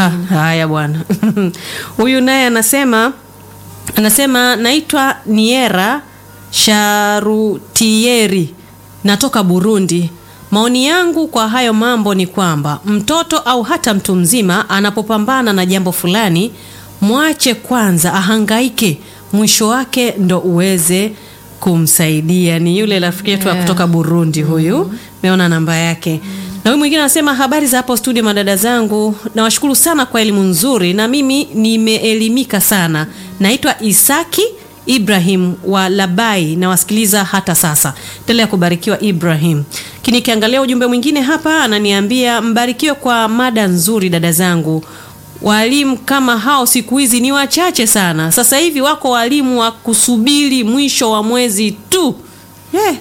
Ah, haya bwana. Huyu naye anasema anasema naitwa Niera Sharutieri natoka Burundi. Maoni yangu kwa hayo mambo ni kwamba mtoto au hata mtu mzima anapopambana na jambo fulani, mwache kwanza ahangaike, mwisho wake ndo uweze kumsaidia. Ni yule rafiki yetu wa Yeah. kutoka Burundi huyu, meona namba yake. Na huyu mwingine anasema habari za hapo studio, madada zangu, nawashukuru sana kwa elimu nzuri, na mimi nimeelimika sana. Naitwa Isaki Ibrahim wa Labai, nawasikiliza hata sasa. Endelea kubarikiwa Ibrahim. Kini nikiangalia ujumbe mwingine hapa, ananiambia mbarikiwe kwa mada nzuri, dada zangu. Walimu kama hao siku hizi ni wachache sana. Sasa hivi wako walimu wa kusubiri mwisho wa mwezi tu. Eh.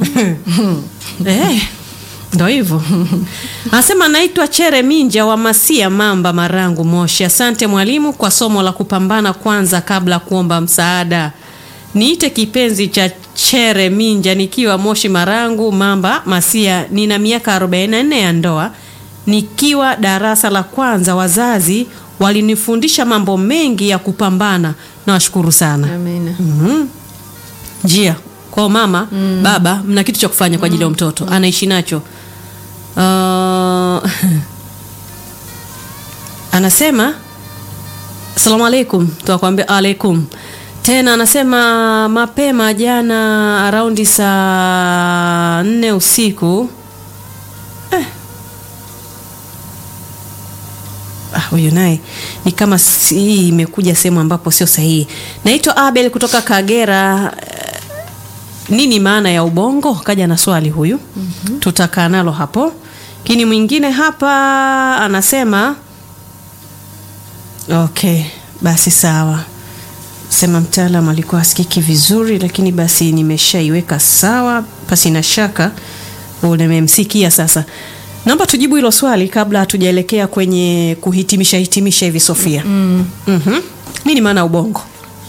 Eh. Ndo hivyo anasema, naitwa Chere Minja wa Masia, Mamba, Marangu, Moshi. Asante mwalimu kwa somo la kupambana kwanza kabla kuomba msaada. Niite kipenzi cha Chere Minja nikiwa Moshi, Marangu, Mamba, Masia. Nina miaka 44 ya ndoa. Nikiwa darasa la kwanza, wazazi walinifundisha mambo mengi ya kupambana. Nawashukuru sana. Amina. Mhm. Njia kwa mama baba, mna kitu cha kufanya kwa ajili ya mtoto anaishi nacho. Uh, anasema asalamu alaikum, tunakwambia alaikum tena. Anasema mapema jana araundi saa nne usiku Ah, huyu naye ni kama si- hii imekuja sehemu ambapo sio sahihi. Naitwa Abel kutoka Kagera. Eh, Nini maana ya ubongo? Kaja na swali huyu, tutakaa nalo hapo. Kini mwingine hapa anasema okay, basi sawa. Sema mtaalam alikuwa asikiki vizuri, lakini basi nimeshaiweka sawa, pasi na shaka nimemsikia sasa. Naomba tujibu hilo swali kabla hatujaelekea kwenye kuhitimisha hitimisha hivi Sofia. Mhm. Nini maana ya ubongo?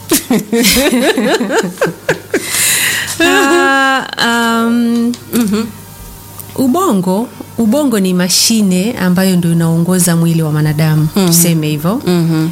Ah, um, ubongo ubongo ni mashine ambayo ndio inaongoza mwili wa mwanadamu tuseme hivyo Mhm.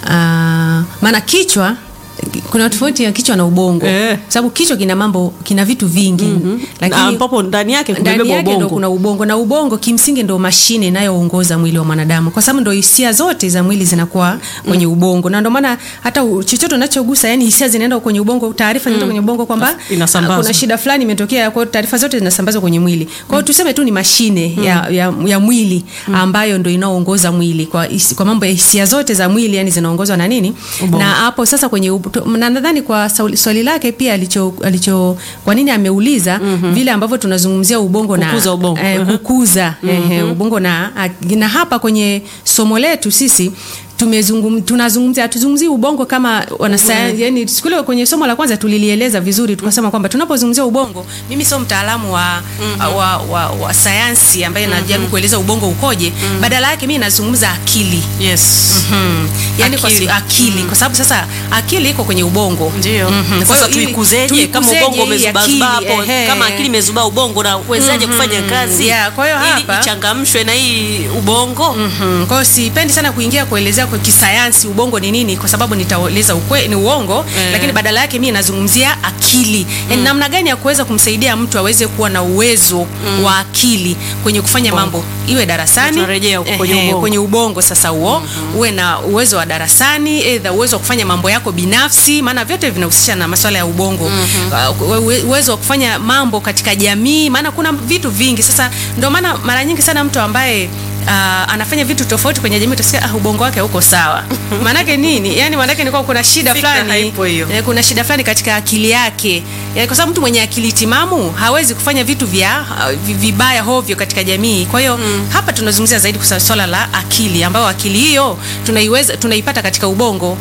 Ah, maana kichwa kuna tofauti ya kichwa na ubongo Eh. sababu kichwa kina mambo kina vitu vingi Na ambapo ndani yake ndani kumebeba yake ndo ubongo. kuna ubongo na ubongo kimsingi ndo mashine inayoongoza mwili wa mwanadamu kwa sababu ndo hisia zote za mwili zinakuwa kwenye ubongo na ndo maana hata u- chochote unachogusa yani hisia zinaenda kwenye ubongo taarifa zinaenda kwenye ubongo kwamba Inasambazwa. ah, kuna shida fulani imetokea kwa hiyo taarifa zote zinasambazwa kwenye mwili kwa hiyo tuseme tu ni mashine ya, ya, ya mwili ambayo ndo inaoongoza mwili kwa, hisi- kwa mambo ya hisia zote za mwili yani zinaongozwa na nini Ubongo. na hapo sasa kwenye ub- to- na nadhani kwa sauli- swali lake pia alicho, alicho kwa nini ameuliza vile ambavyo tunazungumzia ubongo Kukuza na ubongo. eh, Mhm. kukuza ehe, ubongo na na hapa kwenye somo letu sisi tumezungum, tunazungumzia hatuzungumzii ubongo kama wanasayansi yani siku ile kwenye somo la kwanza tulilieleza vizuri tukasema kwamba tunapozungumzia ubongo mimi sio mtaalamu wa, wa, wa, wa sayansi ambaye najaribu kueleza ubongo ukoje badala yake mimi nazungumza akili Yes. Hmm. Yani Akili. akili, kwa, akili kwa sababu sasa akili iko kwenye ubongo Ndio. Mhm. Kwa Sasa hiyo ili- tuikuzeje kama tuikuzeje ubongo hii umezubazubaa akili, hapo, ehe. kama akili imezubaa ubongo na uwezaje kufanya kazi Yeah, kwa hiyo ili hapa- ichangamshwe na hii ubongo? Mhm. Kwa hiyo sipendi sana kuingia kuelezea kwa kisayansi ubongo ni nini, kwa sababu nitaeleza ukwe, ni uongo Eh. lakini badala yake mimi nazungumzia akili yani namna gani ya kuweza kumsaidia mtu aweze kuwa na uwezo wa akili kwenye kufanya mambo iwe darasani Tunarejea huko kwenye ehe, ubongo. kwenye ubongo sasa huo uwe na uwezo wa darasani aidha uwezo wa kufanya mambo yako binafsi maana vyote vinahusisha na masuala ya ubongo Uh, uwe- uwezo wa kufanya mambo katika jamii maana kuna vitu vingi sasa ndio maana mara nyingi sana mtu ambaye Uh, anafanya vitu tofauti kwenye jamii utasikia ah, ubongo wake uko sawa maanake nini yani maanake ni kwamba kuna shida Fikra fulani haipo hiyo. eh, kuna shida fulani katika akili yake yani, kwa sababu mtu mwenye akili timamu hawezi kufanya vitu vya uh, vi- vibaya hovyo katika jamii kwa hiyo hapa tunazungumzia zaidi kwa swala la akili ambayo akili hiyo tunaiweza tunaipata katika ubongo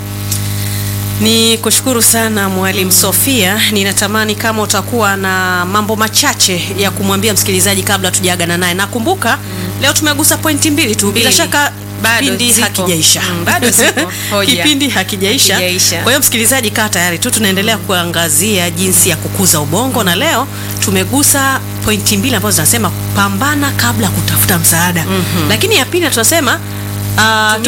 Ni kushukuru sana Mwalimu Sofia. Ninatamani kama utakuwa na mambo machache ya kumwambia msikilizaji kabla tujaagana naye. Nakumbuka leo tumegusa pointi mbili tu, bila Mbili. shaka Bado kipindi zipo. hakijaisha. Mm, bado zipo. Hoja. kipindi hakijaisha. Hakijaisha. Kwa hiyo msikilizaji, kaa tayari tu, tunaendelea kuangazia jinsi ya kukuza ubongo, na leo tumegusa pointi mbili ambazo zinasema pambana kabla ya kutafuta msaada, lakini ya pili tunasema uh,